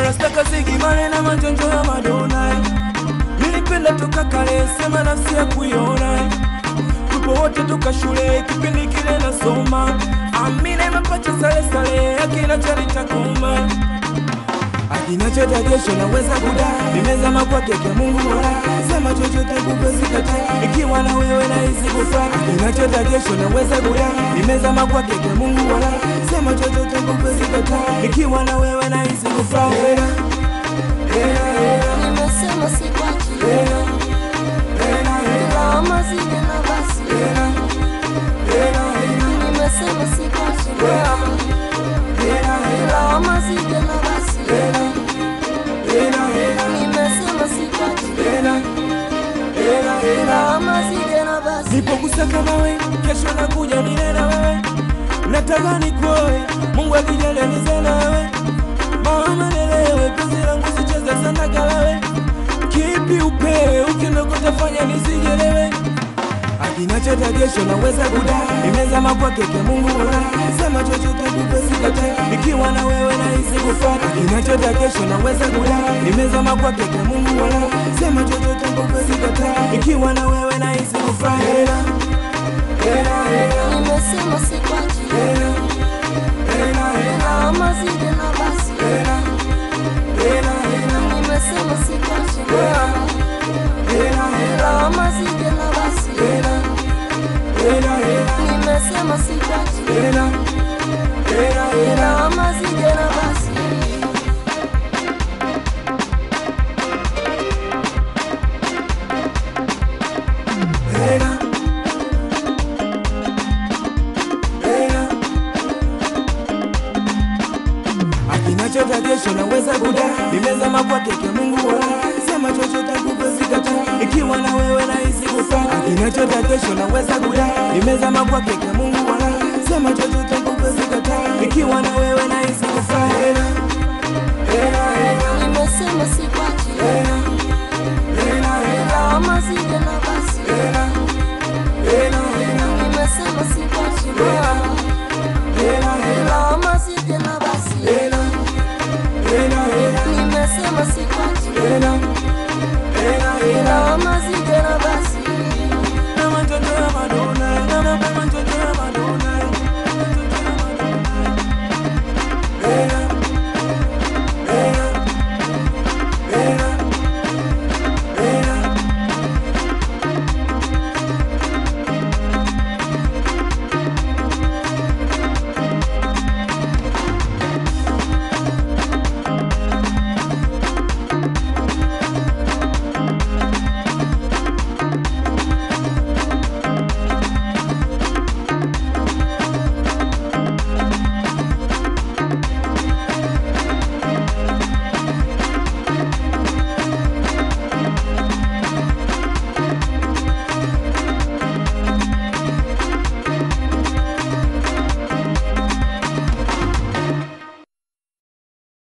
rastaka sigimane na majonjo ya madona nilipenda toka kale sema nafsi ya kuiona tupo wote toka shule kipindi kile nasoma amina mapacha sale sale akina charita kuma akinachota kesho naweza kudai nimezama kwa keke Mungu mola sema chochote kupezikata ikiwa na wewe na hizi kufa akinachota kesho naweza kudai nimezama kwa keke Mungu mola sema chochote kupezikata ikiwa na wewe na hizi kufa hera hera hera Nimesema sikwachi, hera hera hera lawama zije na basi. hera hera hera Nimesema sikwachi, hera hera lawama zije na basi. hera hera hera Nimesema sikwachi, hera hera hera lawama zije na basi. nipogusa kama we kesho nakuja nile na wewe nataka nikuoe mungu akijalia nize na wewe mama nelewe penzi langu sicheze sana kalawe kipi upewe ukinokota fanya nisijelewe akinachota kesho naweza kudai nimezama kwa keke mungu mola sema chochote kupesikata ikiwa na wewe na hisi kufata akinachota kesho naweza kudai nimezama kwa keke mungu mola sema chochote kupesikata ikiwa na wewe na hisi kufata hera hera hera Nimesema sikwachi, hera hera hera lawama zije na basi. hera hera hera Nimesema sikwachi, hera hera lawama zije na basi. hera hera hera Nimesema sikwachi, hera hera hera lawama zije na basi. hera hera akinachota kesho naweza kudai nimezama kwa keke mungu wala sema chochote kupezikata ikiwa na wewe na hisi kufa akinachota kesho naweza kudai nimezama kwa keke mungu wala sema chochote kupezikata ikiwa na wewe na hisi kufa hera hera hera Nimesema sikwachi,